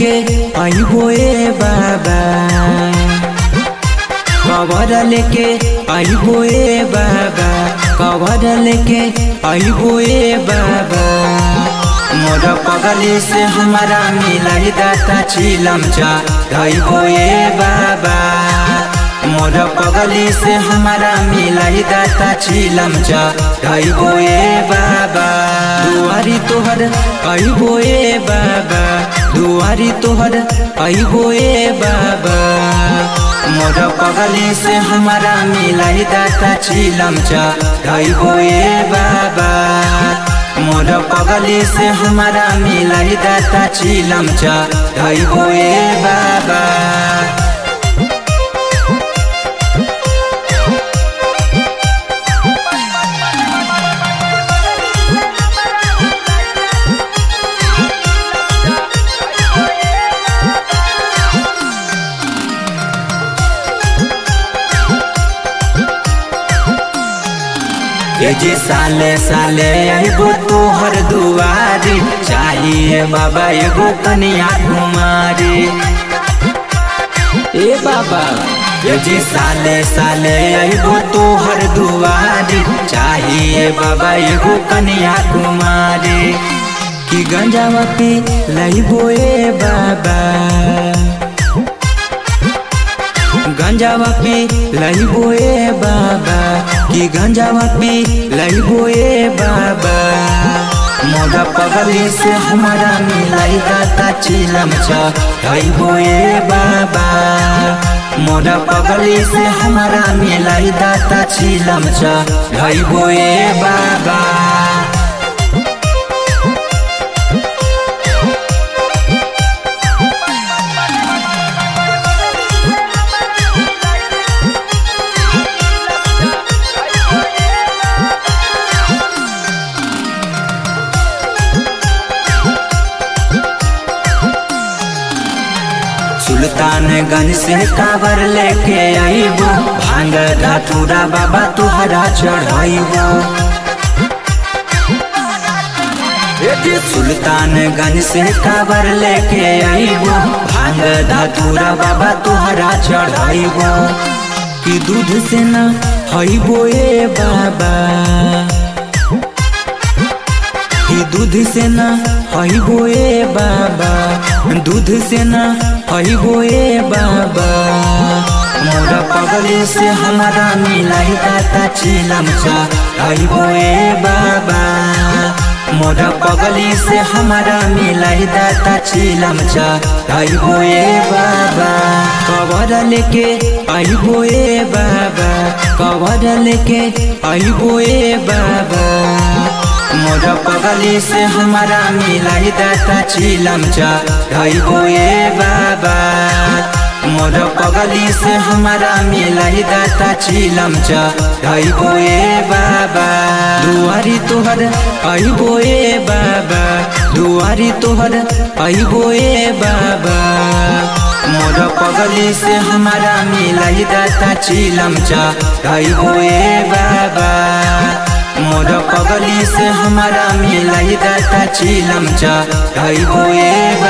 लेके आइबो ए बाबा कवर लेके आइबो ए बाबा कवर लेके आइबो ए बाबा मोर पगली से हमारा मिलाई दाता चिलम चा धइबो ए बाबा मोर पगली से हमारा मिलाई दाता चिलम चा धइबो ए बाबा दुआरी तोहर आइबो ए बाबा दुआरी तोहर आइबो ए बाबा मोर पगली से हमारा मिलाई दाता चिलम चा धइबो ए बाबा मोर पगली से हमारा मिलाई दाता चिलम चा धइबो ए बाबा ए जे साले साले आइबो तोहर दुआरी चाहिए बाबा एगो कनिया कुमारी ए बाबा ए जे साले साले आइबो तोहर दुआरी चाहिए बाबा एगो कनिया कुमारी कि गंजावा पी लइबो ए बाबा गंजावा पी लइबो ए बाबा कि गंजावा पी लइबो ए बाबा मोरा पगली से हमारा मिलाई दाता चिलम चा लइबो ए बाबा मोरा पगली से हमारा मिलाई दाता चिलम चा लइबो ए बाबा सुल्तानगंज से काबर लेके आईबो भांग धतूरा बाबा तुहरा चढ़ाइबो सुल्तानगंज से काबर लेके आईबो भांग धतूरा बाबा तुहरा चढ़ाइबो कि दूध से न हईबो ए बाबा कि दूध से न हईबो ए बाबा दूध से न हईबो ए बाबा मोरा पगली से हमारा मिलाई दाता चिलम चा हईबो ए बाबा मोरा पगली से हमारा मिलाई दाता चिलम चा हईबो ए बाबा कवर लेके आईबो ए बाबा कवर लेके आईबो ए बाबा मोर पगली से हमारा मिलाई दाता चिलम चा धइबो ए बाबा मोर पगली से हमारा मिलाई दाता चिलम चा धइबो ए बाबा दुआरी तोहर आइबो ए बाबा दुआरी तोहर आइबो ए बाबा मोर पगली से हमारा मिलाई दाता चिलम चा धइबो ए बाबा मोर पगली से हमारा मिलाई दाता चिलम चा धइबो ए